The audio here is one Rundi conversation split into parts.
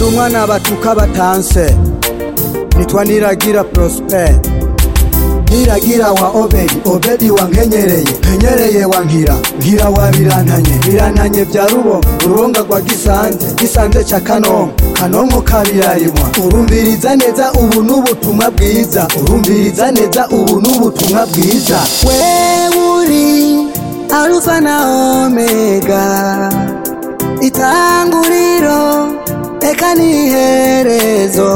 umwana batuka batanse nitwa niragira prosper niragira wa obedi obedi wa nkenyereye nkenyereye wa nkira nkira wa birantanye birantanye bya rubo urubonga rwa gisanze gisanze ca kanombe kanombe kabirarimwa urumviriza neza ubu n'ubutumwa bwiza urumviriza neza ubu n'ubutumwa bwiza wewuri alufa na omega itanguriro eka n'iherezo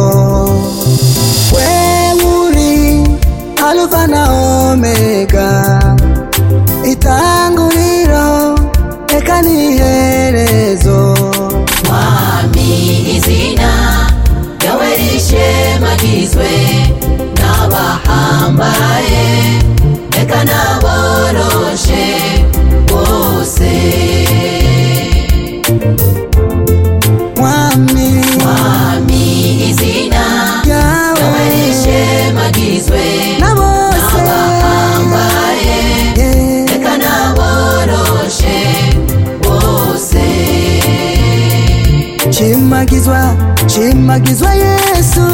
wewuri alufa na omega itanguriro eka n'iherezo mwami izina ryawe rishemagizwe n'abahambaye reka naboroshe bose mwami mwami izina ryawe yawe rishemagizwe na bose n'abahambaye Yeah. reka naboroshe bose Chimagizwa, chimagizwa Yesu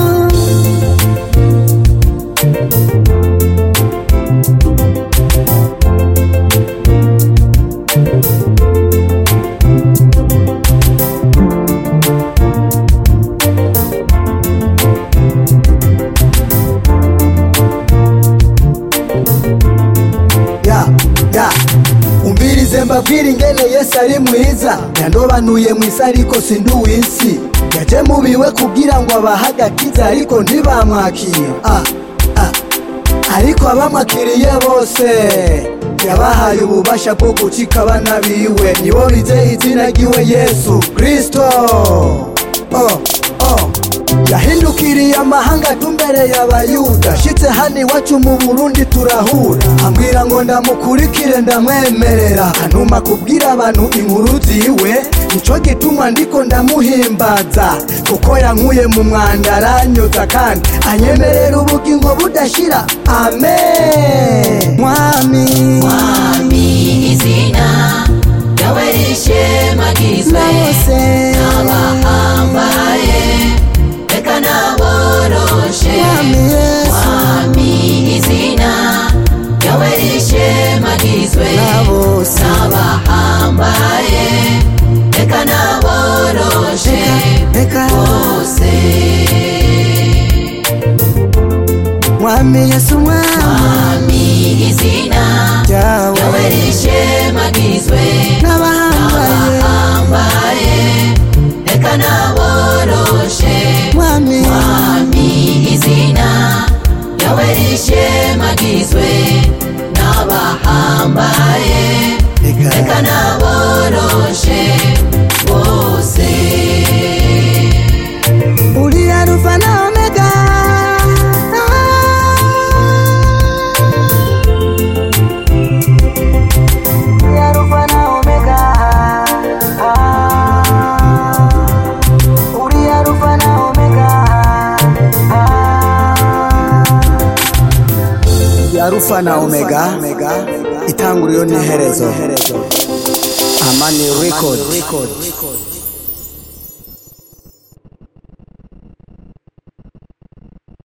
ya ya umvirize mbabwire ingene yesu ari mwiza yandobanuye mwisi ariko sindi uw'isi yaje mubiwe kugira ngo abahe agakiza ariko ntibamwakira ah, ah. ariko abamwakiriye bose yabahaye ububasha bwo gucika abana biwe nibo bizeye izina ry'iwe yesu kristo oh, oh. yahindukiriye amahanga tumbereye abayuda shitse hano iwacu mu burundi turahura ambwira ngo ndamukurikire ndamwemerera antuma kubwira abantu inkuru ziwe nico gituma ndiko ndamuhimbaza kuko yankuye mu mwanda aranyoza kandi anyemerera ubugingo budashira amen mwami mwami izina ryawe rishemagizwe na bose n'abahambaye reka naboroshe mwami Yesu mwami izina ryawe rishemagizwe na bose n'abahambaye reka naboroshe reka bose mwami Yesu mwami mwami izina ryawe yawe rishemagizwe n'abahambaye n'abahambaye reka naboroshe mwami mwami izina ryawe rishemagizwe n'abahambaye reka naboroshe bose uri arufa na omega Uri arufa na omega Uri arufa na omega arufa na omega itanguriro n'iherezo amani record